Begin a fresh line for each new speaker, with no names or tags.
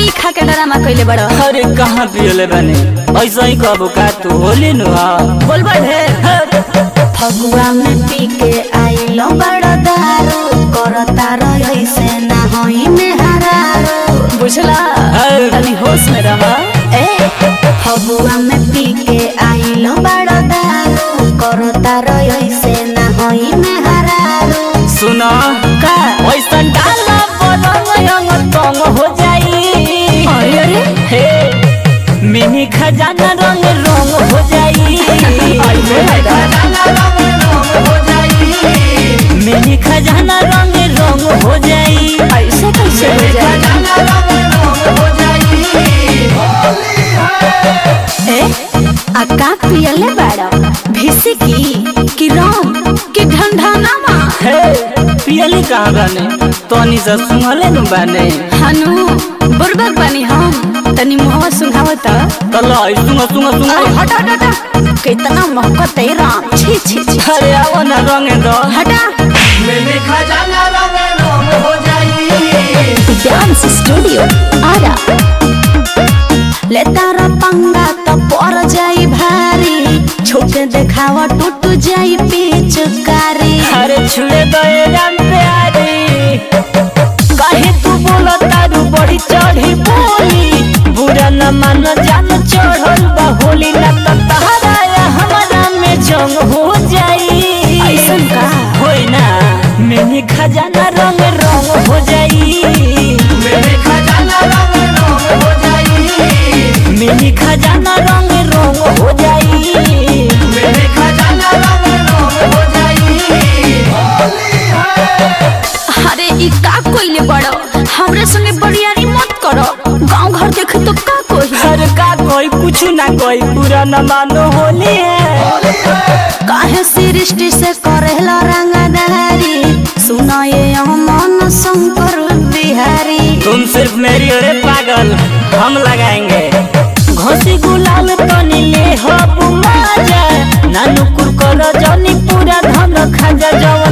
पी खा के डरामा कइले बड़
अरे कहाँ पियले बने ऐसा ही कहबो का तू होली नु
बोल ढेर फगुआ में पी के आइलो बड़ दारू करता रही से ना होई में हरारू बुझला
अरे।
तनी होश में रह ए फगुआ में पी के आइलो बड़ दारू करता रही से ना होई में हरारू
सुना
का
ऐसा डाला पलंग अंग तंग हो जाई
अरे अरे
हे मिनी खजाना रंग रंग हो जाई
अरे
मिनी खजाना रंग रंग हो जाई
ऐसे कैसे हो जाए ए आ का पियले बाड़ा भिसी की कि राम कि ढंढानामा
हे पियली कहाँ बने तनी से सुनले नु बने
हनु बुरबक बनी हम तनी मुहवा सुंघावत
तल सुंग सुंग सुंग
हट हट हट कितना महकत है राम छी छी छी
अरे आओ ना रंग दो
हटा डांस स्टूडियो आरा ले तारा पंगा तो पर जाई भारी छोटे देखावा टूट जाई पिचकारी
अरे छुड़े दो ये राम प्यारी काहे तू बोला तारू बड़ी चढ़ी बोली बुरा न मान जान चढ़ल बा होली ना तो तहरा या हमारा में जंग हो जाई
ऐसन का?
होई ना मैंने खजाना रंग रंग हो जाई मैंने खजाना रंग हो जाई
अरे ई का कोइले बड़ो हमरे संगे बड़ियारी मत करो गांव घर देखे तो का कोई
हर का कोई कुछ ना कोई पूरा न मानो होली है
काहे सृष्टि से करेला रंगदारी सुना ये अमन शंकर बिहारी
तुम सिर्फ मेरी अरे पागल हम लगाएंगे घोसी गुलाल तनी ले हो बुमाजा नानू कुरकर जनी पूरा धन खाजा जवा